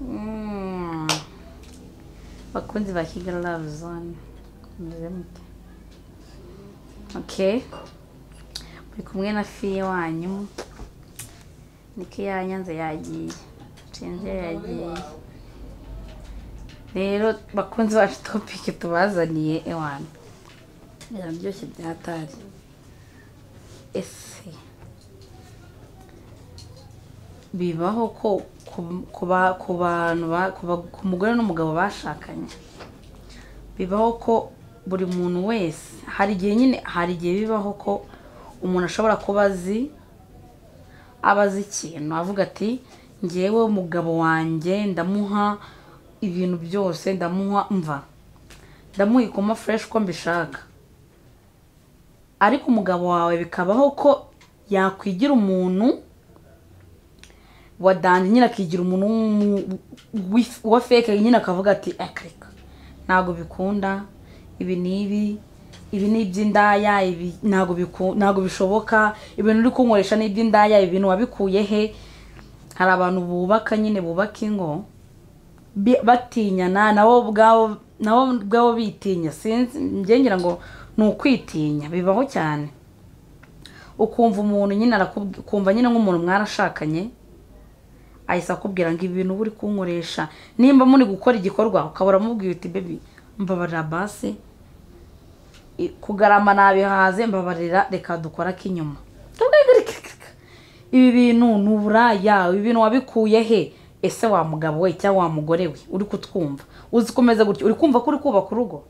Mm. bakunzi ba kigali love zone meze mute okay muri kumwe na fiye wanyu niko yanyanze yagiye cenze yagiye rero bakunzi bacu topiki tubazaniye ewana biraryoshye byatari ese bibaho ko ku- ku ba- ku bantu ba- ku ba- ku mugore n'umugabo bashakanye bibaho ko buri muntu wese hari igihe nyine hari igihe bibaho ko umuntu ashobora kuba azi aba azi ikintu avuga ati ngewe umugabo wanjye ndamuha ibintu byose ndamuha mva ndamuha ikoma fureshi uko mbishaka ariko umugabo wawe bikabaho ko yakwigira umuntu wa dandi nyine akigira umuntu w'umu- w'if- wa feke nyine akavuga ati akareka ntabwo bikunda ibi ni ibi ibi ni iby'indaya ibi ntabwo biku- ntabwo bishoboka ibintu uri kunkoresha ni iby'indaya ibi bintu wabikuye he hari abantu bubaka nyine bubaka ingo bi- batinyana nabo ubwabo nabo ubwabo bitinya sinzi njye ngira ngo ni ukwitinya bibaho cyane ukumva umuntu nyine arakubwi- ukumva nyine nk'umuntu mwarashakanye ahise akubwira ngo ibintu uba uri kunkoresha nimba muri gukora igikorwa ukabura mubwiye uti bebi mbabarira basi I- kugarama nabihaze mbabarira reka dukora k'inyuma ibi bintu ni uburaya ibi bintu wabikuye he ese wa mugabo we cyangwa wa mugore we uri kutwumva uzi kumeze gutya uri kumva ko uri kubaka urugo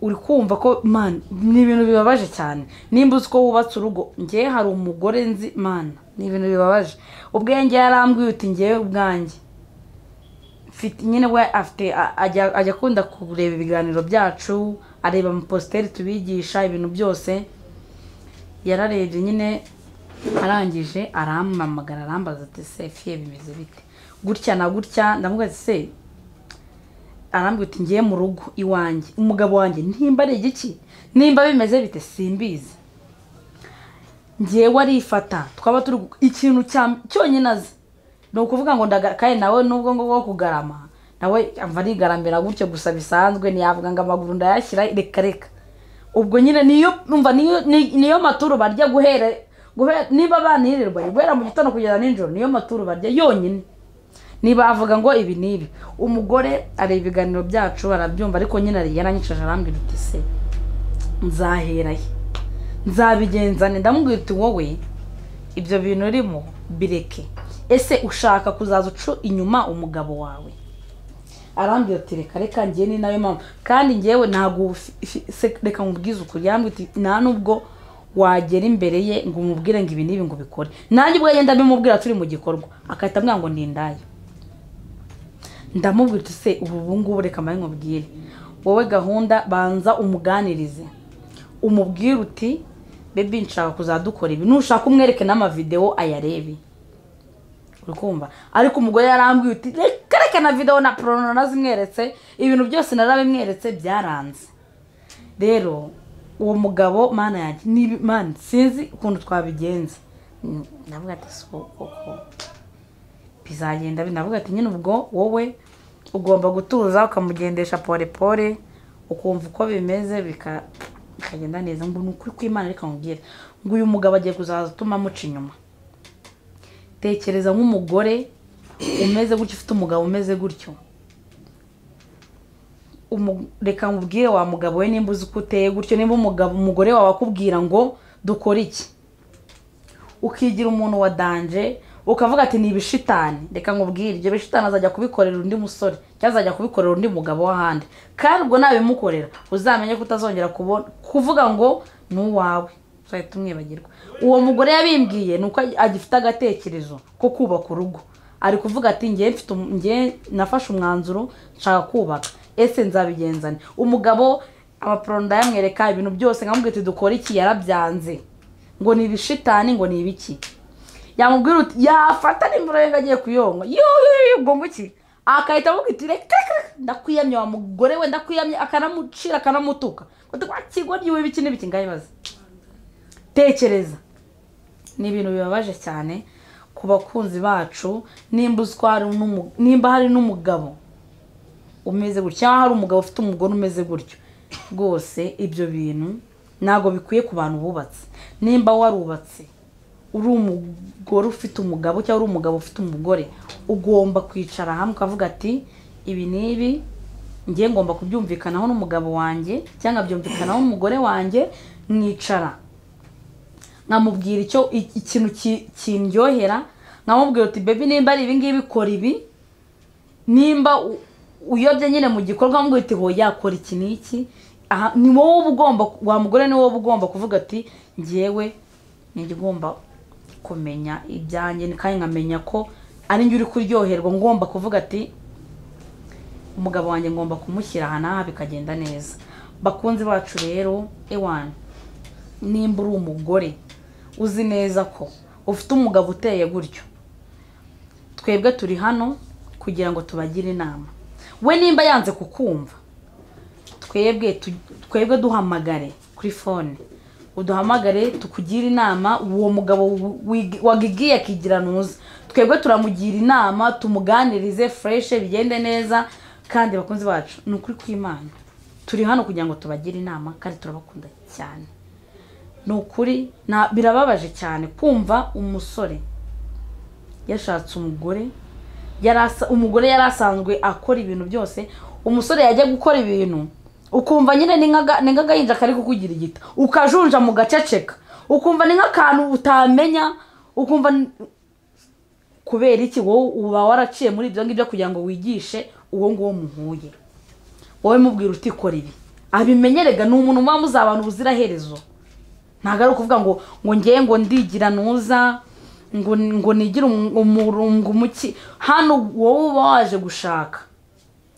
uri kumva ko man ni ibintu bibabaje cyane nimba uzi ko wubatse urugo ngewe hari umugore nzi mana ni ibintu bibabaje ubwenge yarambwiye uti ngewe ubwanjye mfite nyine we afite a- ajya ajya akunda kureba ibiganiro byacu areba amasiteri tubigisha ibintu byose yararebye nyine arangije arampamagara arambaza ati se fiye bimeze bite gutya na gutya ndamubwira ati se arambwira uti ngiye mu rugo iwanjye umugabo wanjye nimba ari igiki nimba bimeze bite simbizi ngewe arifata twaba turi gu- ikintu cya cyonyine azi ni ukuvuga ngo ndagara kandi nawe nubwo ngubwo wo kugarama nawe amva arigaramira gutyo gusa bisanzwe ntiyavuga ngo amaguru ndayashyira reka reka ubwo nyine niyo umva niyo ni- niyo maturo barya guhera guhera niba banirirwa guhera mu gitondo kugeza nijoro niyo maturo barya yonyine ntibavuga ngo ibi n'ibi umugore areba ibiganiro byacu arabyumva ariko nyine ariye aranyicuje arambwira uti se nzahera he nzabigenzane ndamubwira uti wowe ibyo bintu urimo bireke ese ushaka kuzaza uca inyuma umugabo wawe arambwira ati reka reka ngiye ni nayo mpamvu kandi ngewe ntabwo ufi- fi- se- reka nkubwize ukuri yambwira uti nta nubwo wagera imbere ye ngo umubwire ngo ibi n'ibi ngo ubikore nanjye ubwo yenda bimubwira turi mu gikorwa agahita ambwira ngo ni indaya ndamubwira uti se ubu ubu ngubu reka mbaye nkubwire wowe gahunda banza umuganirize umubwire uti bebi nshaka kuzadukora ibi nushaka umwereke n'amavidewo ayarebe uri kumva ariko umugore yarambwiye uti reka reka na videwo na porono nazimweretse ibintu byose narabimweretse byaranze rero uwo mugabo mana yanjye nibi- mana sinzi ukuntu twabigenza Mm, ndavuga ati si koko bizagenda binavuga ati nyine ubwo wowe ugomba gutuza ukamugendesha porepore ukumva uko bimeze bika- bikagenda neza ngo ni ukuri kw'imana reka nkubwire ngo uyu mugabo agiye kuzaza utuma amuca inyuma tekereza nk'umugore umeze gutyo ufite umugabo umeze gutyo Umu- reka nkubwire wa mugabo we nimba uzi ko uteye gutyo nimba umugabo umugore wawe akubwira ngo dukore iki ukigira umuntu wa danje ukavuga ati ni ibishitani reka nkubwire ibyo bishitani azajya kubikorera undi musore cyangwa azajya kubikorera undi mugabo w'ahandi kandi ubwo nabimukorera uzamenye ko utazongera kubona kuvuga ngo ni uwawe uzahita umwibagirwa uwo mugore yabimbwiye ni uko agifite agatekerezo ko kubaka urugo ari kuvuga ati ngewe mfite um- ngewe nafashe umwanzuro nshaka kubaka ese nzabigenzane umugabo amaporo ndayamwereka ibintu byose nkamubwira ati dukore iki yarabyanze ngo ni ibishitani ngo ni ibiki yamubwira uti yafata nimba ngo agiye kuyonga ubwo ngo iki akahita avuga iti reka reka, ndakwiyamye wa mugore we ndakwiyamye akanamucira akanamutuka kigo ry'iwe biki n'ibiki ngaho ibaze tekereza ni ibintu bibabaje cyane ku bakunzi bacu nimba uzwi hari n'umu- nimba hari n'umugabo umeze gutya cyangwa hari umugabo ufite umugore umeze gutyo rwose ibyo bintu ntabwo bikwiye ku bantu bubatse nimba warubatse uri umugore ufite umugabo cyangwa uri umugabo ufite umugore ugomba kwicara hamwe ukavuga ati ibi n'ibi ngiye ngomba kubyumvikanaho n'umugabo wanjye cyangwa byumvikanaho n'umugore wanjye mwicara nkamubwira icyo i- ikintu ki- kindyohera nkamubwira uti bebi nimba ari ibingibi kora ibi nimba u- uyobye nyine mu gikorwa mbwira uti hoya yakora iki n'iki aha ni wowe uba ugomba wa mugore ni wowe uba ugomba kuvuga ati ngewe ntigomba kumenya ibyanjye kandi nkamenya ko ari njye uri kuryoherwa ngomba kuvuga ati umugabo wanjye ngomba kumushyira aha n'aha bikagenda neza bakunzi bacu rero ewana nimba uri umugore uzi neza ko ufite umugabo uteye gutyo twebwe turi hano kugira ngo tubagire inama we nimba yanze kukumva twebwe tu- twebwe duhamagare kuri fone uduhamagare tukugire inama uwo mugabo wigi- wagigiye akigira ntuza twebwe turamugira inama tumuganirize fureshe bigende neza kandi bakunzi bacu ni ukuri kw'imana turi hano kugira ngo tubagire inama kandi turabakunda cyane ni ukuri na- birababaje cyane kumva umusore yashatse umugore yari asa- umugore yari asanzwe akora ibintu byose umusore yajya gukora ibintu ukumva nyine ni nk'aga- ni nk'agahinja kari kukugira igita ukajunja mu gaceceka ukumva ni nk'akantu utamenya ukumva ni- kubera iki wowe uba waraciye muri ibyo ngibyo kugira ngo wigishe uwo nguwo muhuye wowe mubwira uti kora ibi abimenyerega ni umuntu muba muzabana ubuziraherezo ntabwo ari ukuvuga ngo ngo ngewe ngo ndigira nuza ngo ngo nigire umu- umurungu muki hano wowe uba waje gushaka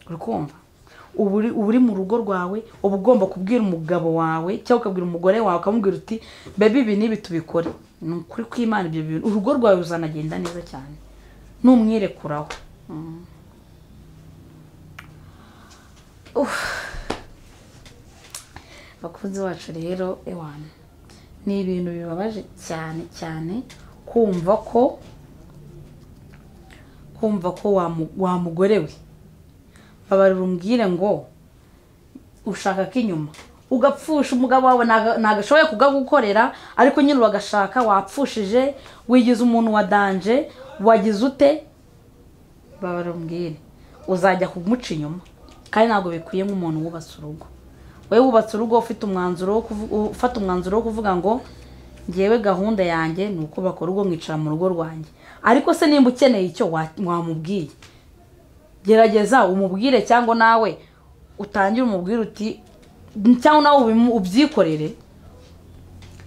uri kumva uba uri- uba uri mu rugo rwawe uba ugomba kubwira umugabo wawe cyangwa ukabwira umugore wawe ukamubwira uti bebi ibi n'ibi tubikore ni ukuri kw'imana ibyo bintu urugo rwawe ruzanagenda neza cyane numwirekuraho Mm. Uff. bakunzi bacu rero ewana ni ibintu bibabaje cyane cyane kumva ko kumva ko wamu- wamugore we babarira umbwire ngo ushaka k'inyuma ugapfusha umugabo wawe ntago- ntagashoboye kugagukorera ariko nyine uragashaka wapfushije wigize umuntu wa danje wagize ute babarira umbwire uzajya kumuca inyuma kandi ntabwo bikwiye nk'umuntu wubatse urugo wowe wubatse urugo ufite umwanzuro wo kuvu- ufata umwanzuro wo kuvuga ngo ngewe gahunda yanjye ni uko bakora urugo mwicara mu rugo rwanjye ariko se nimba ukeneye icyo wa- wamubwiye gerageza umubwire cyangwa nawe utangire umubwire uti cyangwa nawe ubimu- ubyikorere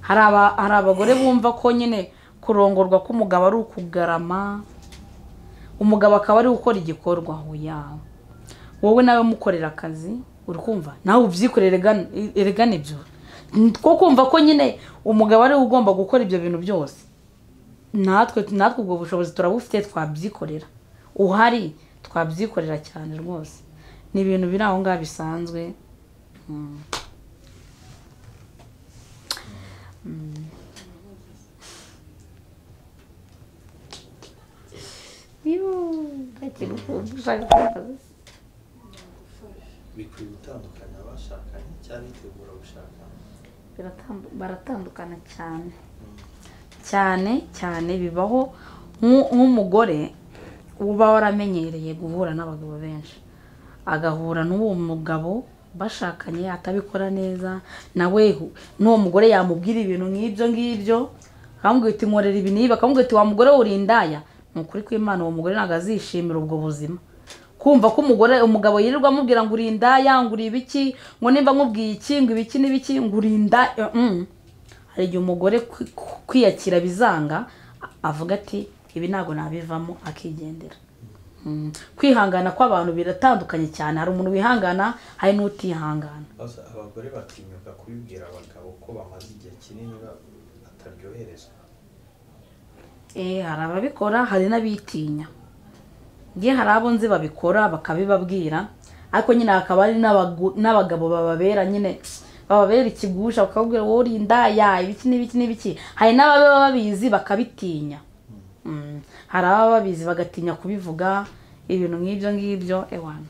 hari aba- hari abagore bumva ko nyine kurongorwa k'umugabo ari ukugarama umugabo akaba ari gukora igikorwa yawe wowe nawe mukorera akazi uri kumva nawe ubyikorere gana- eregana ibyo two kumva ko nyine umugabo ariwe ugomba gukora ibyo bintu byose natwe natwe ubwo bushobozi turabufite twabyikorera uhari twabyikorera cyane rwose ni ibintu biri aho ngaho bisanzwe Mm. Mm. Yuuu, ndakigukumva, ushaka kubivuga. bikwiye gutandukanya abashakanye cyangwa bitegura gushakana Biratambu- baratandukana cyane cyane cyane bibaho nk'u- nk'umugore uba waramenyereye guhura n'abagabo benshi agahura n'uwo mugabo bashakanye atabikora neza nawe hu- n'uwo mugore yamubwira ibintu nk'ibyo ngibyo akamubwira uti nkorera ibi n'ibi akamubwira uti wa mugore we uri indaya ni ukuri kw'imana uwo mugore ntabwo azishimira ubwo buzima kumva ko umugore umugabo yirirwa amubwira ngo uri indaya ngo uri ibiki ngo nimba nkubwiye iki ngo ibiki n'ibiki ngo uri indaya mm. hari igihe umugore kwi- kwiyakira bizanga a- avuga ati ibi ntabwo nabivamo akigendera Mm. kwihangana kw'abantu biratandukanye cyane hari umuntu wihangana hari n'utihangana Baza- abagore batinyuka kubibwira abagabo ko bamaze igihe kinini ba- bataryoherezwa Eh, hari ababikora hari n'abitinya nge hari abo nzi babikora bakabibabwira ariko nyine hakaba hari n'abagu- n'abagabo bababera nyine bababera ikigusha bakababwira wowe uri indaya ibiki n'ibiki n'ibiki hari n'ababa babizi bakabitinya Mm. hari ababa babizi bagatinya kubivuga ibintu nk'ibyo ngibyo ewana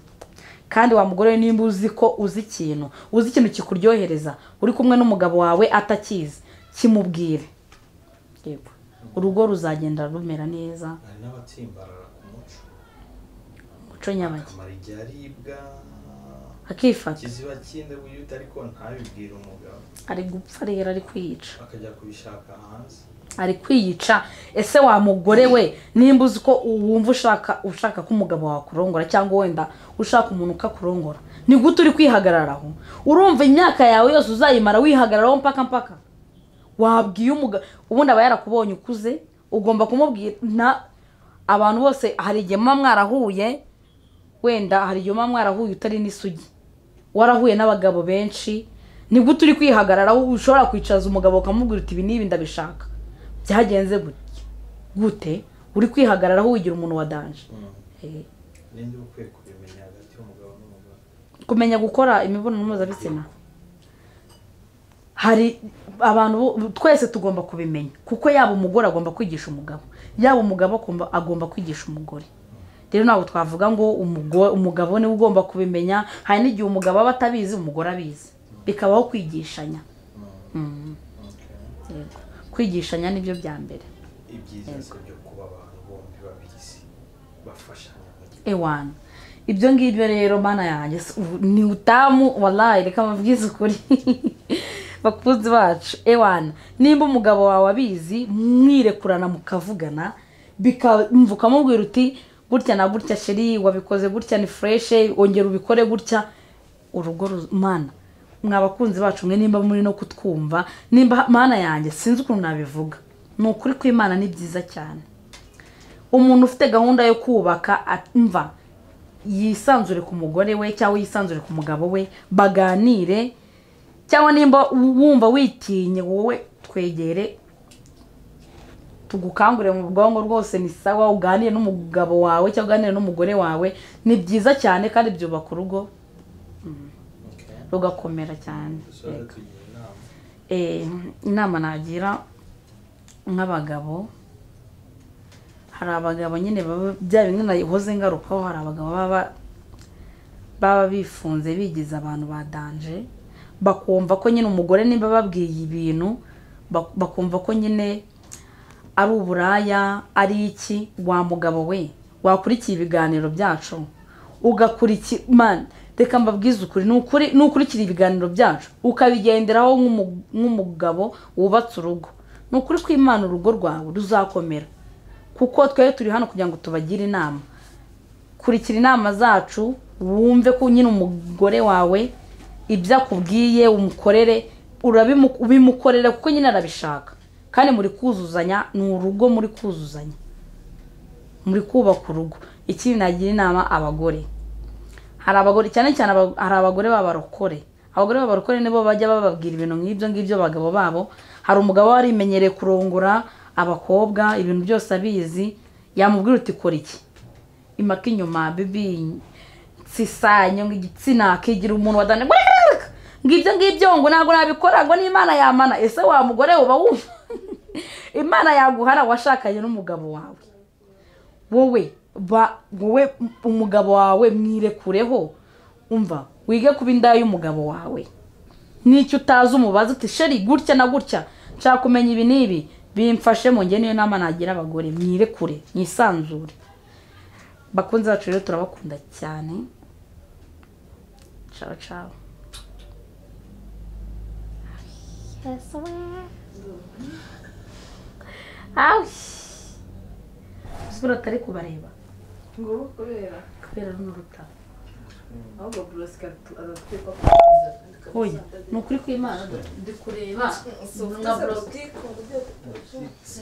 kandi wa mugore nimba uzi ko uzi ikintu uzi ikintu kikuryohereza uri kumwe n'umugabo wawe atakizi kimubwire yego urugo ruzagenda rumera neza hari n'abatsimbarara ku muco umuco nyabaki akamara igihe aribwa akifata kiziba kindi wiyute ariko ntabibwire umugabo ari gupfa rero ari kwiyica akajya kubishaka hanze ari kwiyica ese wa mugore we nimba uzi ko wumva ushaka ushaka ko umugabo wakurongora cyangwa wenda ushaka umuntu ukakurongora ni gute uri kwihagararaho urumva imyaka yawe yose uzayimara wihagararaho mpaka mpaka wabwiye umugabo ubundi aba yarakubonye ukuze ugomba kumubwira nta abantu bose hari igihe muba mwarahuye wenda hari igihe muba mwarahuye utari n'isugi warahuye n'abagabo benshi ni gute uri kwihagararaho ushobora kwicaza umugabo ukamubwira uti ibi n'ibi ndabishaka byagenze gute gute uri kwihagararaho wigira umuntu wa danje Eh, ninde uba ukwiye kubimenya hagati y'umugabo n'umugore kumenya gukora imibonano mpuzabitsina hari abantu bo- twese tugomba kubimenya kuko yaba umugore agomba kwigisha umugabo yaba umugabo agomba- agomba kwigisha umugore rero ntabwo twavuga ngo umugo- umugabo niwe ugomba kubimenya hari n'igihe umugabo aba atabizi umugore abizi bikabaho kwigishanya Mm, Okay. yego. kwigishanya nibyo bya mbere ibyiza se byo kuba abantu bombi babizi bafashanya mu gihe ewana ibyo ngibyo rero mana yanjye s- ubu ni utamu warayi reka mabwize ukuri bakunzi bacu ewana nimba umugabo wawe abizi mwirekurana mukavugana bikamva ukamubwira uti gutya na gutya sheri wabikoze gutya ni fureshe wongera ubikore gutya urugo ru- mana mwa bakunzi bacu mwe nimba muri no kutwumva nimba mana yanjye sinzi ukuntu nabivuga ni ukuri kw'imana ni byiza cyane umuntu ufite gahunda yo kubaka amva yisanzure ku mugore we cyangwa yisanzure ku mugabo we baganire cyangwa nimba wumva witinye wowe twegere tugukangurire mu bwonko rwose ni sawa uganire n'umugabo wawe cyangwa uganire n'umugore wawe ni byiza cyane kandi byubaka urugo Okay. rugakomera cyane dusoje tugira inama Eh, inama nagira nk'abagabo hari abagabo nyine baba bya bimwe nahoze ngarukaho hari abagabo baba baba bifunze bigize abantu ba danje bakumva ko nyine umugore nimba babwiye ibintu bak- bakumva ko nyine ari uburaya ari iki wa mugabo we wakurikiye ibiganiro byacu ugakurikira man reka mbabwize ukuri ni ukuri ni ukurikira ibiganiro byacu ukabigenderaho nk'umu- nk'umugabo wubatse urugo ni ukuri kw'imana urugo rwawe ruzakomera kuko twari turi hano kugira ngo tubagire inama kurikira inama zacu wumve ko nyine umugore wawe ibyo akubwiye umukorere urabimu- ubimukorere kuko nyine arabishaka kandi muri kuzuzanya ni urugo muri kuzuzanya muri kubaka urugo ikindi nagira inama abagore hari abagore cyane cyane aba- hari abagore b'abarokore abagore b'abarokore nibo bajya bababwira ibintu nk'ibyo ngibyo abagabo babo hari umugabo wari imenyereye kurongora abakobwa ibintu byose abizi yamubwira uti kora iki impaka inyuma bibi nsisanye ngo igitsina akigira umuntu wadane ngo ibyo ngibyo ngo ntabwo nabikora ngo n'imana yamana ese wa mugore uba wumva imana yaguhara washakanye n'umugabo wawe wowe ba wowe umugabo wawe mwirekureho umva wige kuba indaya y'umugabo wawe n'icyo utazi umubaza uti sheri gutya na gutya nshaka kumenya ibi n'ibi bimfashe mu ngene niyo nama nagira abagore mwirekure mwisanzure bakunzi bacu rero turabakunda cyane ciao ciao Yes, sir. awi isura atari kubareba ngo ubu kubera kubera runo rutabo ahubwo burosika aratwikwa hoya ni ukuri kw'imana ndi kureba si nka burosika burosika